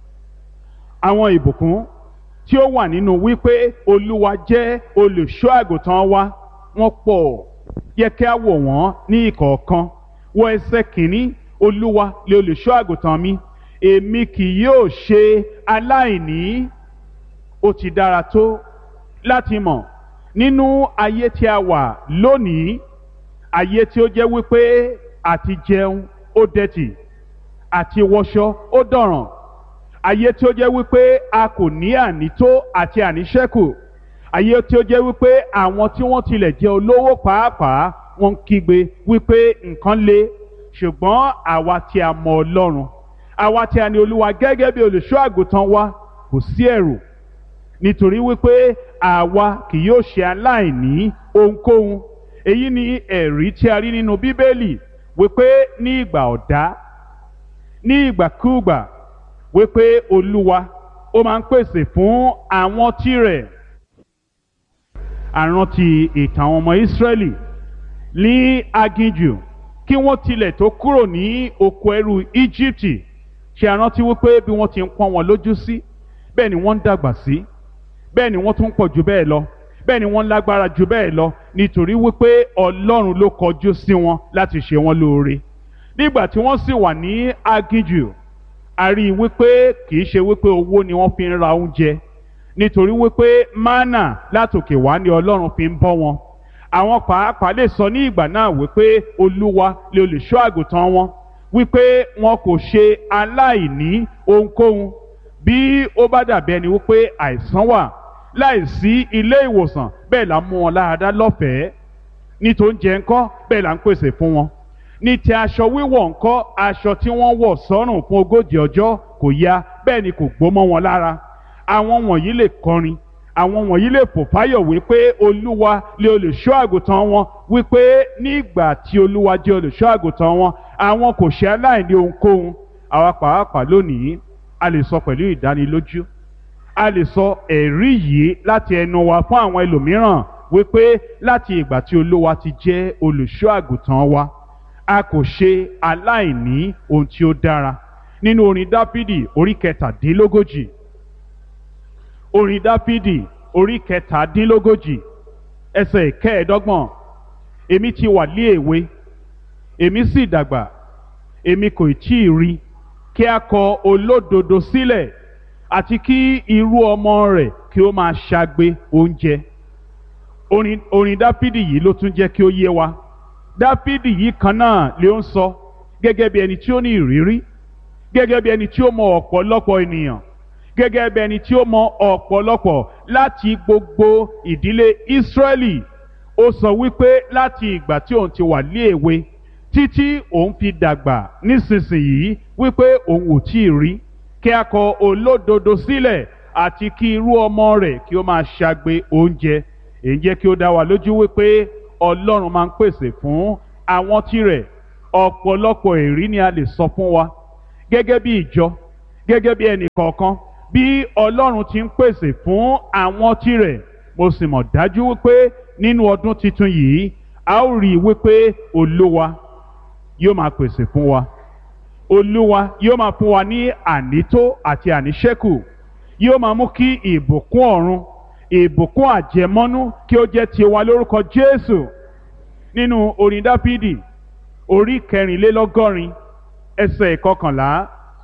àwọn ìbùkún tí ó wà nínú wípé olúwa jẹ́ olùṣọ́ àgùntàn wa wọ́n pọ̀ yẹ kí a wò wọ́n ní ìkọ̀ọ̀kan wọ ẹsẹ̀ kìíní olúwa lè olùṣọ́ àgùntàn mi èmi kì yóò ṣe aláìní ó ti dára tó láti mọ̀ nínú ayé tí a wà lónìí ayé tí ó jẹ́ wípé àti jẹun ó dẹ̀tì àti wọṣọ ó dọ̀ràn ayé tí ó jẹ́ wípé a kò ní ànító àti àníṣẹ́kù ayé tí ó jẹ́ wípé àwọn tí wọ́n tilẹ̀ jẹ́ olówó pàápàá wọ́n ń kígbe wípé nǹkan le ṣùgbọ́n àwa tí a mọ Ọlọ́run àwa tí a ní Olúwa gẹ́gẹ́ bí olùṣọ́ àgùntàn wa kò sí ẹ̀rù nítorí wípé àwa kì yóò ṣe aláìní ohunkóhun èyí ni ẹ̀rí tí a rí nínú Bíbélì wípé ní ìgbà ọ̀dá ní ìgbàkúùgbà wípé olúwa ó máa ń pèsè fún àwọn tirẹ̀ àrántí ìtàn àwọn ọmọ ìsírẹ́lì ní aginjù kí wọ́n tilẹ̀ tó kúrò ní oko ẹrú íjíbítì ṣe àrántí wípé bí wọ́n ti ń pọ́n wọn lójú sí bẹ́ẹ̀ ni wọ́n ń dàgbà sí bẹ́ẹ̀ ni wọ́n tún pọ̀ jù bẹ́ẹ̀ lọ bẹ́ẹ̀ ni wọ́n lágbára jù bẹ́ẹ̀ lọ nítorí wípé ọlọ́run ló kọjú sí wọn láti ṣe wọn lóore nígbà tí wọ́n sì wà ní aginjù a rí i wípé kì í ṣe wípé owó ni wọ́n fi ń ra oúnjẹ nítorí wípé mánà látòkè wá ni ọlọ́run fi ń bọ́ wọn àwọn pàápàá lè sọ ní ìgbà náà wípé olúwa lè olùṣọ́ àgùntàn wọn wípé wọn kò ṣe aláìní ohunkóhun bí ó bá dàbí ẹni wípé àìsàn wà láìsí ilé ìwòsàn bẹ́ẹ̀ là ń mú wọn láradá lọ́fẹ̀ẹ́ ní tó ń jẹ ńkọ́ bẹ́ẹ̀ là ń pèsè fún wọn ní ti aṣọ wíwọ̀ ńkọ́ aṣọ tí wọ́n wọ̀ sọ́rùn fún ogójì ọjọ́ kò ya bẹ́ẹ̀ ni kò gbó mọ́ wọn lára àwọn wọ̀nyí lè kọrin àwọn wọ̀nyí lè fò fáyọ̀ wípé olúwa lè olùṣọ́ àgùntàn wọn wípé nígbà tí olúwa jẹ́ olùṣọ́ àgùntàn wọn àwọn kò ṣe aláìní ohunkóhun àwa pàápàá lónìí a lè sọ pẹ̀lú ìdánilójú a lè sọ ẹ̀rí yìí láti ẹnu wa fún àwọn ẹlòmíràn wípé láti ìgbà tí olúwa ti jẹ́ olùṣọ́ àgùntàn wa a kò ṣe aláìní ohun tí ó dára nínú orin dáfídì orí kẹtàdínlógójì orin dáfídì orí kẹtàdínlógójì ẹsẹ̀ ìkẹẹ̀ẹ́dọ́gbọ̀n èmi ti wà lé èwe èmi sì dàgbà èmi kò tí ì rí kí a kọ olódodo sílẹ̀ àti kí irú ọmọ rẹ̀ kí ó máa ṣagbe oúnjẹ orin orin dáfídì yìí ló tún jẹ́ kí ó yé wa dáfídì yìí kan náà ló ń sọ gẹ́gẹ́ bí ẹni tí ó ní ìrírí gẹ́gẹ́ bí ẹni tí ó mọ ọ̀pọ̀lọpọ̀ ènìyàn gẹ́gẹ́ bí ẹni tí ó mọ ọ̀pọ̀lọpọ̀ láti gbogbo ìdílé ìsírẹ́lì ó sọ wípé láti ìgbà tí òun ti wà ní èwe títí òun fi dàgbà nísinsìnyí wípé òun ò tí ì rí kí a kọ olódodo sílẹ̀ àti kí irú ọmọ rẹ̀ kí ó máa ṣagbe oúnjẹ èyí jẹ́ kí ó dá wa lójú wípé ọlọ́run máa ń pèsè fún àwọn tirẹ̀ ọ̀pọ̀lọpọ̀ èrí ni a lè sọ fún wa gẹ́gẹ́ bí ìjọ gẹ́gẹ́ bí ẹnì kọ̀ọ̀kan bí ọlọ́run ti ń pèsè fún àwọn tirẹ̀ mo sì mọ̀ dájú wípé nínú ọdún tuntun yìí a ó rí i wípé olúwa yóò máa pèsè fún wa olúwa yóò máa fún wa ní ànító àti àníṣẹ́kù yóò máa mú kí ìbùkún ọ̀run ìbùkún àjẹmọ́nú kí ó jẹ́ tiwa lórúkọ jésù nínú orin dáfídì orí kẹrìnlélọ́gọ́rin ẹsẹ̀ ìkọkànlá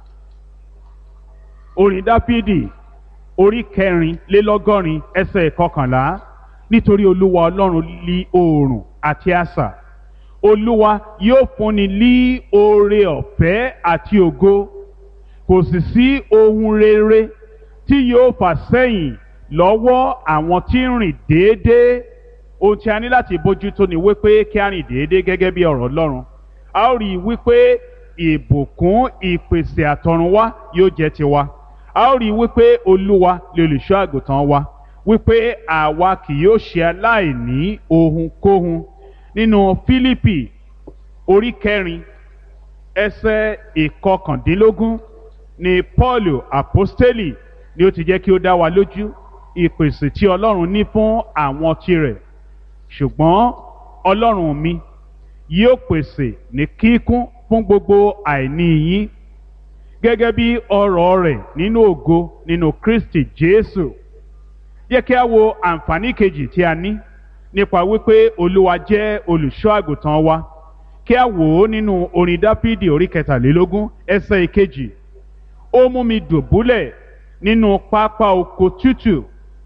orin dáfídì orí kẹrìnlélọ́gọ́rin ẹsẹ̀ ìkọkànlá nítorí olúwa ọlọ́run lí oòrùn àti asà olúwa yóò fúnni lí oore ọ̀fẹ́ àti ògo kò sì sí ohun rere tí yóò fà sẹ́yìn lọ́wọ́ àwọn tí ń rìn déédéé ohun tí a ní láti bójútó ni wípé kí a rìn déédéé gẹ́gẹ́ bí ọ̀rọ̀ ọlọ́run a ó rí i wípé ìbùkún ìpèsè àtọ̀runwá yóò jẹ́ tiwa a ó rí i wípé olúwa lè olùṣọ́ àgùntàn wa wípé àwa kì yóò ṣe aláìní ohunkóhun nínú fílípì orí kẹrin ẹsẹ̀ ìkọkàndínlógún ni paul apostoli ni ó ti jẹ́ kí ó dá wa lójú ìpèsè tí ọlọ́run ní fún àwọn tirẹ̀ ṣùgbọ́n ọlọ́run mi yóò pèsè ní kíkún fún gbogbo àìní yín gẹ́gẹ́ bí ọrọ̀ rẹ̀ nínú ògo nínú kristi jésù yẹ kí a wo àǹfààní kejì tí a ní nípa wípé olúwa jẹ́ olùṣọ́ àgùntàn wa kí a wò ó nínú orin dáfídì orí kẹtàlélógún ẹsẹ̀ ìkejì ó mú mi dùbúlẹ̀ nínú pápá oko tútù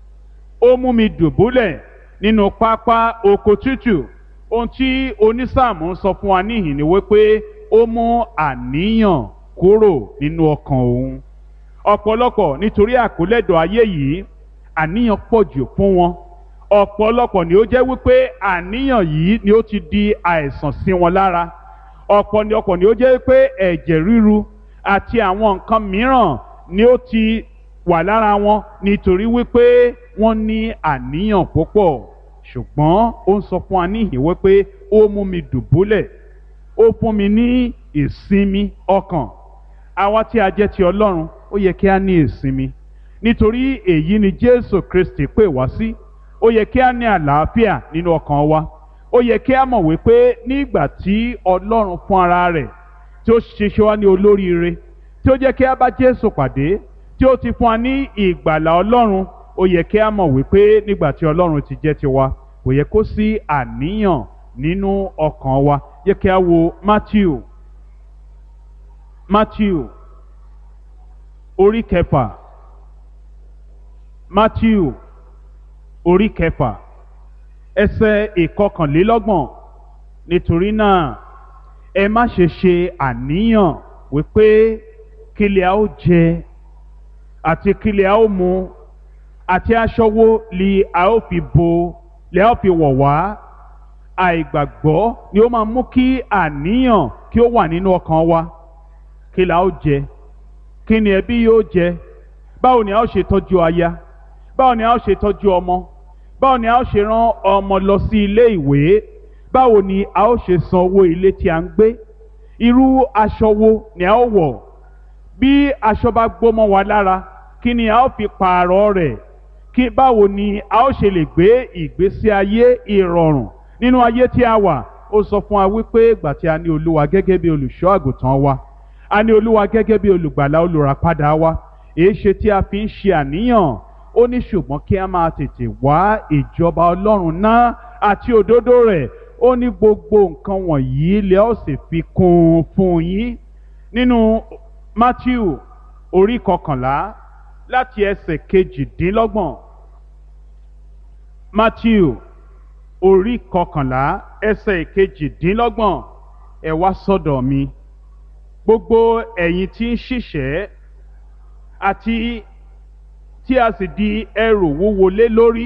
ó mú mi dùbúlẹ̀ nínú pápá oko tútù ohun tí onísáàmù ń sọ fún wa níhìn ni wípé ó mú àníyàn kúrò nínú ọkàn òun ọ̀pọ̀lọpọ̀ nítorí àkólẹ́dọ̀ ayé yìí àníyàn pọ̀ jù fún wọn ọ̀pọ̀lọpọ̀ ni ó jẹ́ wípé àníyàn yìí ni ó ti di àìsàn sí wọn lára ọ̀pọ̀ ni ọ̀pọ̀ ni ó jẹ́ wípé ẹ̀jẹ̀ ríru àti àwọn nǹkan mìíràn ni ó ti wà lára wọn nítorí wípé wọ́n ní àníyàn púpọ̀ ṣùgbọ́n ó ń sọ fún wa níhìn wípé ó mú mi dùbúlẹ̀ ó fún mi ní ìsinmi ọkàn àwa tí a jẹ́ ti ọlọ́run ó yẹ kí a ní ìsinmi nítorí èyí ni jésù kristi pè wá sí ó yẹ kí a ní àlàáfíà nínú ọkàn wa ó yẹ kí a mọ̀ wípé nígbà tí ọlọ́run fún ara rẹ̀ tí ó ṣiṣẹ́ wá ní olóríire tí ó jẹ́ kí a bá jésù pàdé tí ó ti fún wa ní ìgbàlà ọlọ́run ó yẹ kí a mọ̀ wípé nígbà tí ọlọ́run ti jẹ́ tiwa kò yẹ kó sí àníyàn nínú ọkàn wa yẹ kí a wo matthew matthew orí kẹfà matthew orí kẹfà ẹsẹ̀ ìkọkànlélọ́gbọ̀n nítorí náà ẹ má ṣe ṣe àníyàn wípé kílẹ̀ a ó jẹ àti kílẹ̀ a ó mu àti aṣọ wo li a ó fi bo li a ó fi wọ̀ wá àìgbàgbọ́ ni ó máa mú kí àníyàn kí ó wà nínú ọkàn wa kí la ó jẹ kí ni ẹbí yóò jẹ báwo ni a ó ṣe tọ́jú aya báwo ni a ó ṣe tọ́jú ọmọ báwo ni a ó ṣe rán ọmọ lọ sí ilé ìwé báwo ni a ó ṣe san owó ilé tí a ń gbé irú aṣọ wo ni a ó wọ̀ bí aṣọ bá gbómọ wa lára kí ni a ó fi pààrọ̀ rẹ̀ kí báwo ni a ó ṣe lè gbé ìgbésí ayé ìrọ̀rùn nínú ayé tí a wà ó sọ fún wa wípé ìgbà tí a ní olúwa gẹ́gẹ́ bí olùṣọ́ àgùntàn wa a ní olúwa gẹ́gẹ́ bí olùgbàlà olùràpadà wa èé ṣe tí a fi ń ṣe àníyàn ó ní ṣùgbọ́n kí a máa tètè wá ìjọba ọlọ́run náà àti òdodo rẹ̀ ó ní gbogbo nǹkan wọ̀nyí lẹ́ ó sì fi kún un fún yín nínú Matthew orí kọkànlá láti ẹsẹ̀ kejìdínlọ́gbọ̀n Matthew orí kọkànlá ẹsẹ̀ kejìdínlọ́gbọ̀n ẹ wá sọ́dọ̀ mi gbogbo ẹ̀yin tí ń ṣiṣẹ́ àti tí a sì di ẹrù wúwo lé lórí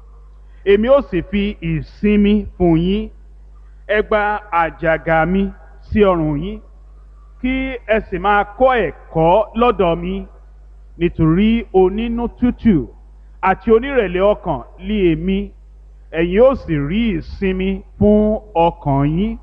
èmi ó sì fi ìsinmi fún yín ẹ gba àjàgà mi sí ọrùn yín kí ẹ sì máa kọ́ ẹ̀kọ́ lọ́dọ̀ mi nítorí onínú tútù àti onírẹ̀lẹ̀ ọkàn lé èmi ẹ̀yin ó sì rí ìsinmi fún ọkàn yín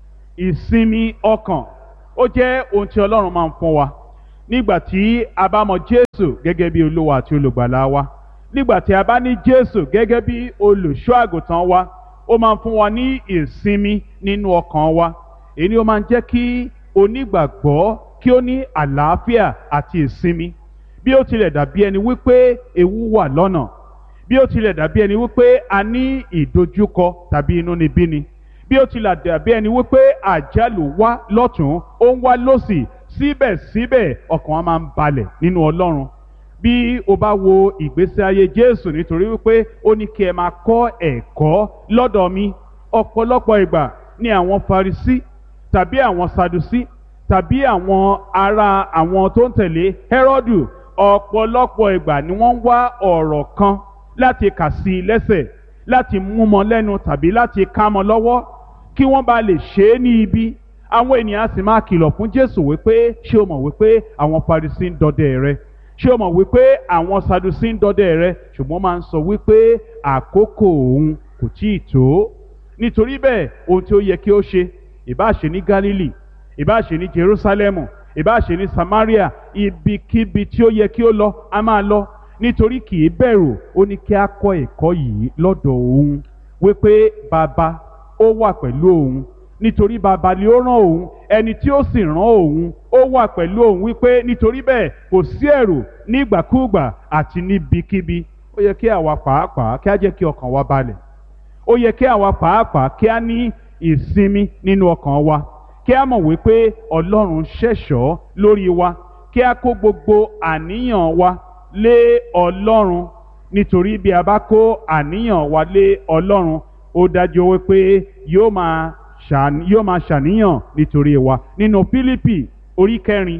ìsinmi ọkàn ó jẹ́ ohun tí Ọlọ́run máa ń fún wa nígbà tí a bá mọ Jésù gẹ́gẹ́ bí olówó àti olùgbàlà wa nígbà tí a bá ní Jésù gẹ́gẹ́ bí olùṣọ́ àgùntàn wa ó máa ń fún wa ní ìsinmi nínú ọkàn wa èyí ni ó máa ń jẹ́ kí onígbàgbọ́ kí ó ní àlàáfíà àti ìsinmi bí ó tilẹ̀ dàbí ẹni wípé ewu wà lọ́nà bí ó tilẹ̀ dàbí ẹni wípé a ní ìdojúkọ tàbí inúnibíni bí ó tilẹ̀ dàbí ẹni wípé àjálù wá lọ́tún ó ń wá lọ́sì síbẹ̀síbẹ̀ ọkàn wa máa ń balẹ̀ nínú Ọlọ́run bí o bá wo ìgbésí ayé Jésù nítorí wípé ó ní kí ẹ máa kọ́ ẹ̀kọ́ lọ́dọ̀ mi ọ̀pọ̀lọpọ̀ ìgbà ni àwọn Farisí tàbí àwọn Sadusí tàbí àwọn ará àwọn tó ń tẹ̀lé Hẹ́rọ́dù ọ̀pọ̀lọpọ̀ ìgbà ni wọ́n ń wá ọ̀rọ̀ kan láti kà sí i lẹ́sẹ̀ láti mú mọ́ lẹ́nu tàbí láti ká mọ́ lọ́wọ́ kí wọ́n bá lè ṣe é ní ibi àwọn ènìyàn sì máa kìlọ̀ fún Jésù wípé ṣé o mọ̀ wípé àwọn Farisí ń dọdẹ rẹ ṣé o mọ̀ wípé àwọn Sadusí ń dọdẹ rẹ ṣùgbọ́n máa ń sọ wípé àkókò òun kò tí ì tó nítorí bẹ́ẹ̀ ohun tí ó yẹ kí ó ṣe ìbá ṣe ní Gálílì ìbá ṣe ní Jerúsálẹ́mù ìbá ṣe ní Samaria ibikíbi tí ó yẹ kí ó lọ a máa lọ nítorí kì í bẹ̀rù ó ní kí a kọ́ ẹ̀kọ́ yìí lọ́dọ̀ òun wípé bàbá ó wà pẹ̀lú òun nítorí bàbá ni ó rán òun ẹni tí ó sì rán òun ó wà pẹ̀lú òun wípé nítorí bẹ́ẹ̀ kò sí ẹ̀rù nígbàkúùgbà àti níbikíbi ó yẹ kí àwa pàápàá kí á jẹ́ kí ọkàn wa balẹ̀ ó yẹ kí àwa pàápàá kí á ní ìsinmi nínú ọkàn wa kí á mọ̀ wípé Ọlọ́run ṣẹ̀ṣọ́ lórí wa kí á kó gbogbo àníyàn wa lé Ọlọ́run nítorí bí a bá kó àníyàn wa lé Ọlọ́run ó dájú wípé yóò máa ṣàn yóò máa ṣàníyàn nítorí wa nínú Fílípì orí kẹrin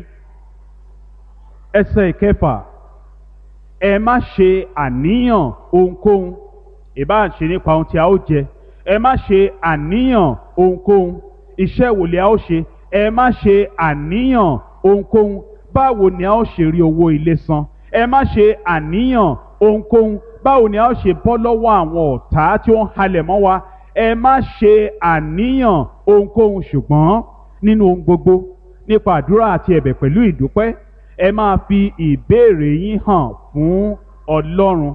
ẹsẹ̀ ìkẹfà ẹ má ṣe àníyàn ohunkóhun ìbá ṣe nípa ohun tí a ó jẹ ẹ má ṣe àníyàn ohunkóhun iṣẹ́ wo ni a ó ṣe ẹ má ṣe àníyàn ohunkóhun báwo ni a ó ṣe rí owó ilé san ẹ má ṣe àníyàn ohunkóhun báwo ni a ó ṣe bọ́ lọ́wọ́ àwọn ọ̀tá tí ó ń halẹ̀ mọ́ wa ẹ má ṣe àníyàn ohunkóhun ṣùgbọ́n nínú ohun gbogbo nípa àdúrà àti ẹ̀bẹ̀ pẹ̀lú ìdúpẹ́ ẹ máa fi ìbéèrè yín hàn fún Ọlọ́run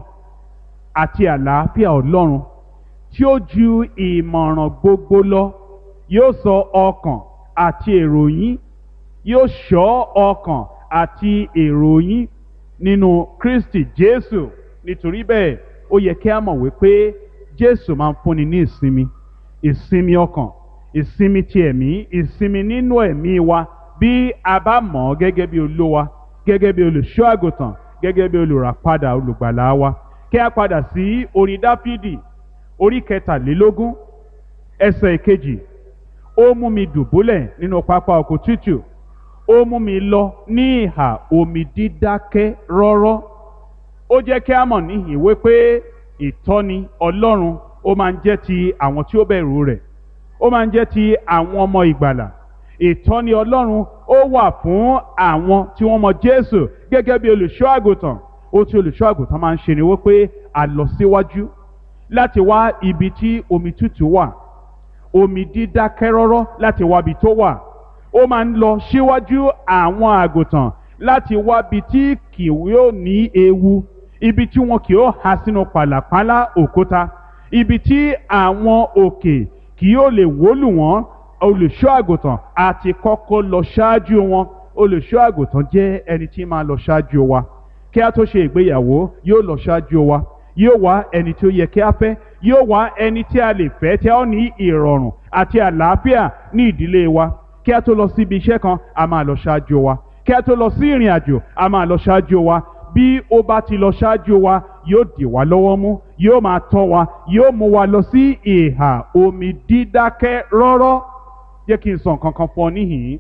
àti àlàáfíà Ọlọ́run tí ó ju ìmọ̀ràn gbogbo lọ yóò sọ ọkàn àti èrò yín yóò ṣọ́ ọkàn àti èrò yín nínú Kristi Jésù nítorí bẹ́ẹ̀ ó yẹ kí a mọ̀ wípé Jésù máa ń fúnni ní ìsinmi ìsinmi ọkàn ìsinmi ti ẹ̀mí ìsinmi nínú ẹ̀mí wa bí a bá mọ̀ ọ́ gẹ́gẹ́ bí olówa gẹ́gẹ́ bí olùṣọ́ àgùntàn gẹ́gẹ́ bí olùràpadà olùgbàlà wa kí a padà sí orin Dáfídì orí kẹtàlélógún ẹsẹ̀ ìkejì ó mú mi dùbúlẹ̀ nínú pápá oko tútù ó mú mi lọ ní ìhà omi dídákẹ́ rọ́rọ́ ó jẹ́ kí a mọ̀ níhìn wípé ìtọ́ni Ọlọ́run ó máa ń jẹ́ ti àwọn tí ó bẹ̀rù rẹ̀ ó máa ń jẹ́ ti àwọn ọmọ ìgbàlà ìtọ́ni Ọlọ́run ó wà fún àwọn tí wọ́n mọ Jésù gẹ́gẹ́ bí olùṣọ́ àgùntàn ohun tí olùṣọ́ àgùntàn máa ń ṣe ni wípé a lọ síwájú láti wá ibi tí omi tútù wà omi dídákẹ́ rọ́rọ́ láti wá ibi tó wà ó máa ń lọ síwájú àwọn àgùntàn láti wá ibi tí kì yóò ní ewu ibi tí wọn kì yóò há sínú pàlàpálá òkúta ibi tí àwọn òkè kì yóò lè wólù wọ́n olùṣọ́ àgùntàn àti kọ́kọ́ lọ ṣáájú wọn olùṣọ́ àgùntàn jẹ́ ẹni tí máa lọ ṣáájú wa kí a tó ṣe ìgbéyàwó yóò lọ ṣáájú wa yóò wá ẹni tí ó yẹ kí a fẹ́ yóò wá ẹni tí a lè fẹ́ tí a ó ní ìrọ̀rùn àti àlàáfíà ní ìdílé wa kí a tó lọ síbi iṣẹ́ kan a máa lọ ṣáájú wa kí a tó lọ sí ìrìn àjò a máa lọ ṣáájú wa bí ó bá ti lọ ṣáájú wa yóò dì wá lọ́wọ́ mú yóò máa tọ́ wa yóò mú wa lọ sí ìhà omi dídákẹ́ rọ́rọ́ jẹ́ kí n sọ nǹkan kan fún ọ níhìn-ín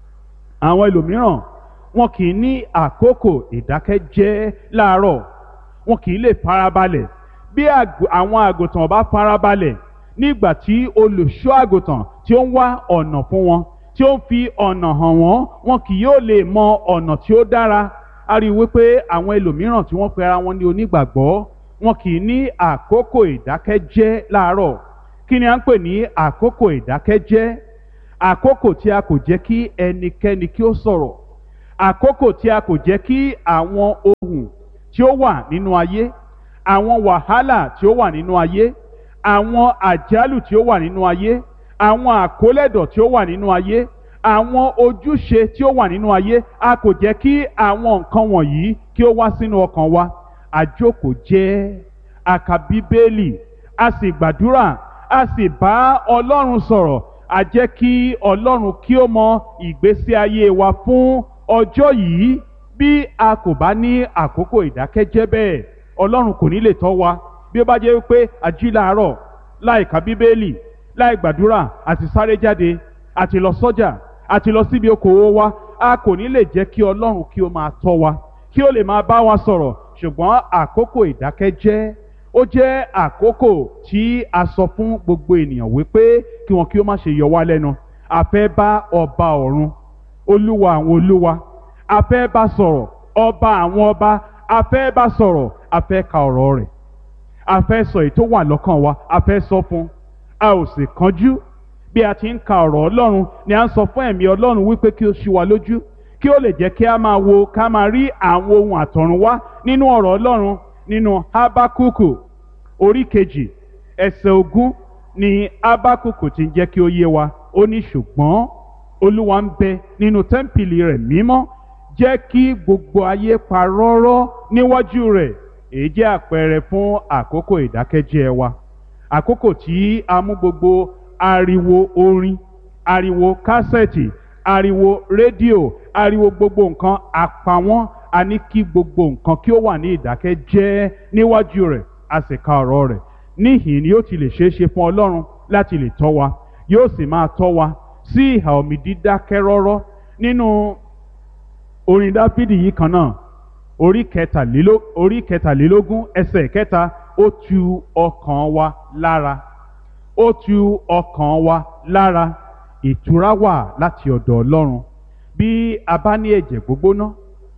àwọn ẹlòmíràn wọn kì í ní àkókò ìdákẹ́jẹ́ láàárọ̀ wọn kì í lè farabalẹ̀ bí àwọn àgùntàn bá farabalẹ̀ nígbà tí olùṣọ́ àgùntàn tí ó ń wá ọ̀nà fún wọn tí ó ń fi ọ̀nà hàn wọ́n wọn kì yóò lè mọ ọ̀nà tí ó dára a rí i wípé àwọn ẹlòmíràn tí wọ́n pe ara wọn ní onígbàgbọ́ wọn kì í ní àkókò ìdákẹ́jẹ́ láàárọ̀ kí ni à ń pè ní àkókò ìdákẹ́jẹ́ àkókò tí a kò jẹ́ kí ẹnikẹ́ni kí ó sọ̀rọ̀ àkókò tí a kò jẹ́ kí àwọn ohun tí ó wà nínú ayé àwọn wàhálà tí ó wà nínú ayé àwọn àjálù tí ó wà nínú ayé àwọn àkólẹ̀dọ̀ tí ó wà nínú ayé àwọn ojúṣe tí ó wà nínú ayé a kò jẹ́ kí àwọn nǹkan wọ̀nyí kí ó wá sínú ọkàn wa àjókòó jẹ́ a ka bíbélì a sì gbàdúrà a sì bá ọlọ́run sọ̀rọ̀ a jẹ́ kí ọlọ́run kí ó mọ ìgbésí ayé wa fún ọjọ́ yìí bí a kò bá ní àkókò ìdákẹ́jẹ́ bẹ́ẹ̀ ọlọ́run kò ní lè tọ́ wa bí ó bá jẹ́ pé a jí láàárọ̀ láì ka bíbélì láì gbàdúrà àti sáré jáde àti lọ sọ́jà àti lọ síbi okòwò wa a kò ní lè jẹ́ kí ọlọ́run kí ó máa tọ́ wa kí ó lè máa bá wa sọ̀rọ̀ ṣùgbọ́n àkókò ìdákẹ́jẹ́ ó jẹ́ àkókò tí a sọ fún gbogbo ènìyàn wípé kí wọn kí ó má ṣe yọ wá lẹ́nu a fẹ́ bá ọba ọ̀run olúwa àwọn olúwa a fẹ́ bá sọ̀rọ̀ ọba àwọn ọba a fẹ́ bá sọ̀rọ̀ a fẹ́ ka ọ̀rọ̀ rẹ̀ a fẹ́ sọ èyí tó wà lọ́kàn wa a fẹ́ sọ fún a ò sì kánjú bí a ti ń ka ọ̀rọ̀ ọlọ́run ni a ń sọ fún ẹ̀mí ọlọ́run wípé kí ó ṣí wa lójú kí ó lè jẹ́ kí a máa wo ká máa rí àwọn ohun àtọ̀run wá nínú ọ̀rọ̀ ọlọ́run nínú habakuku orí kejì ẹsẹ̀ ogún ni habakuku ti ń jẹ́ kí ó yé wa ó ní ṣùgbọ́n olúwa ń bẹ nínú tẹ́ḿpìlì rẹ̀ mímọ́ jẹ́ kí gbogbo ayé pa rọ́rọ́ níwájú rẹ̀ èyí jẹ́ àpẹẹrẹ fún àkókò ìdákẹ́jẹ́ wa àkókò tí a mú gbogbo ariwo orin ariwo kásẹ̀tì ariwo rédíò ariwo gbogbo nǹkan àpawọ́n a ní kí gbogbo nǹkan kí ó wà ní ìdákẹ́jẹ́ níwájú rẹ̀ a sì ka ọ̀rọ̀ rẹ̀ níhìn ni yóò ti lè ṣeé ṣe fún ọlọ́run láti lè tọ́ wa yóò sì máa tọ́ wa sí ìhà omi dídákẹ́ rọ́rọ́ nínú orin dáfídì yìí kan náà orí kẹtàléló orí kẹtàlélógún ẹsẹ̀ kẹta ó tu ọkàn wa lára ó tu ọkàn wa lára ìtura wà láti ọ̀dọ̀ ọlọ́run bí a bá ní ẹ̀jẹ̀ gbógbóná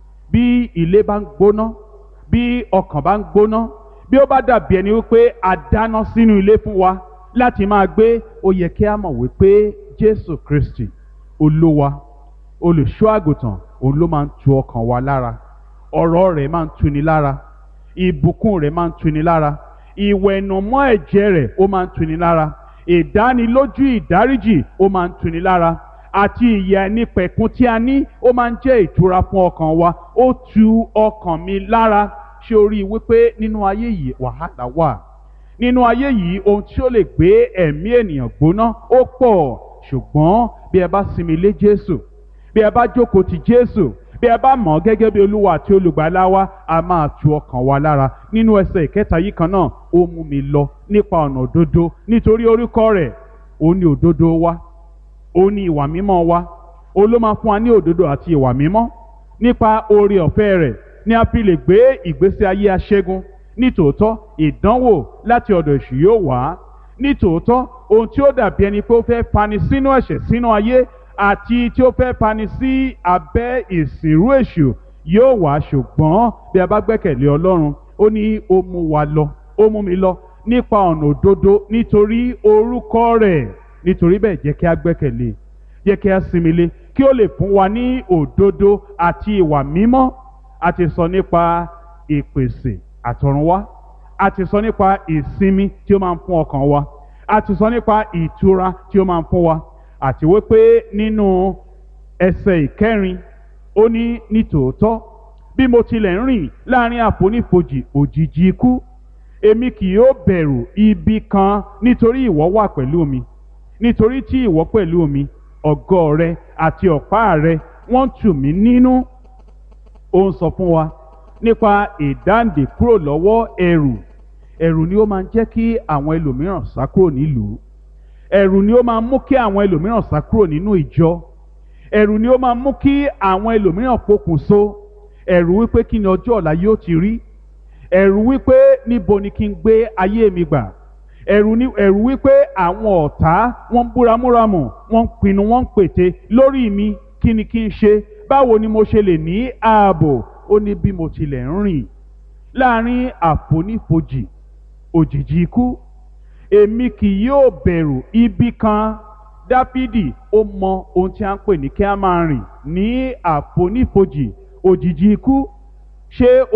bí ilé bá ń gbóná bí ọkàn bá ń gbóná bí ó bá dàbí ẹni wípé a dáná sínú ilé fún wa láti máa gbé ó yẹ kí a mọ̀ wípé jésù kristi olúwa olùṣọ́ àgùntàn òun ló máa ń tu ọkàn wa lára ọ̀rọ̀ rẹ̀ máa ń tuni lára ìbùkún rẹ̀ máa ń tuni lára ìwẹ̀nùmọ́ ẹ̀jẹ̀ rẹ̀ ó máa ń tuni lára ìdánilójú ìdáríjì ó máa ń tuni lára àti ìyà ẹni pẹ̀kun tí a ní ó máa ń jẹ́ ìtura fún ọkàn wa ó tu ọkàn mi lára ṣé o rí i wípé nínú ayé yìí wàhálà wà nínú ayé yìí ohun tí ó lè gbé ẹ̀mí ènìyàn gbóná ó pọ̀ ṣùgbọ́n bí ẹ bá sinmi lé Jésù bí ẹ bá jókòó ti Jésù bí ẹ bá mọ̀ ọ́ gẹ́gẹ́ bí olúwa àti olùgbàlà wa a máa tu ọkàn wa lára nínú ẹsẹ̀ ìkẹta yìí kan náà ó mú mi lọ nípa ọ̀nà òdodo nítorí orúkọ rẹ̀ ó ní òdodo wa ó ní ìwà mímọ́ wa ó ló máa fún wa ní òdodo àti ìwà mímọ́ nípa oore ọ̀fẹ́ rẹ̀ ni a fi lè gbé ìgbésí ayé aṣẹ́gun nítòótọ́ ìdánwò láti ọ̀dọ̀ èṣù yóò wá nítòótọ́ ohun tí ó dàbí ẹni pé ó fẹ́ fani sínú ẹ̀ṣẹ̀ sínú ayé àti tí ó fẹ́ fani sí abẹ́ ìsìnrú èṣù yóò wá ṣùgbọ́n bí a bá gbẹ́kẹ̀lé ọlọ́run ó ní ó mú wa lọ ó mú mi lọ nípa ọ̀nà òdodo nítorí orúkọ rẹ̀ nítorí bẹ́ẹ̀ jẹ́ kí a gbẹ́kẹ̀lé jẹ́ kí a sinmi lé kí ó lè fún wa ní òdodo àti ìwà mímọ́ a ti sọ nípa ìpèsè àtọ̀runwá a ti sọ nípa ìsinmi tí ó máa ń fún ọkàn wa a ti sọ nípa ìtura tí ó máa ń fún wa àti wípé nínú ẹsẹ̀ ìkẹrin ó ní nítòótọ́ bí mo tilẹ̀ ń rìn láàrin àfonífojì òjìji ikú èmi kì yóò bẹ̀rù ibi kan nítorí ìwọ wà pẹ̀lú mi nítorí tí ìwọ pẹ̀lú mi ọ̀gọ́ rẹ àti ọ̀pá rẹ wọ́n tù mí nínú ó ń sọ fún wa nípa ìdáǹdè kúrò lọ́wọ́ ẹ̀rù ẹ̀rù ni ó máa ń jẹ́ kí àwọn ẹlòmíràn sá kúrò nílùú ẹ̀rù ni ó máa ń mú kí àwọn ẹlòmíràn sá kúrò nínú ìjọ ẹ̀rù ni ó máa ń mú kí àwọn ẹlòmíràn pokùnso ẹ̀rù wípé kí ni ọjọ́ ọ̀la yóò ti rí ẹ̀rù wípé níbo ni kí n gbé ayé mi gbà ẹ̀rù ni ẹ̀rù wípé àwọn ọ̀tá wọ́n ń búramúramù wọ́n ń pinnu wọ́n ń pète lórí mi kí ni kí n ṣe báwo ni mo ṣe lè ní ààbò ó ní bí mo tilẹ̀ ń rìn láàrin àfonífojì òjìji ikú èmi kì yóò bẹ̀rù ibi kan dáfídì ó mọ ohun tí a ń pè ní kí a máa rìn ní àfonífojì òjìji ikú ṣé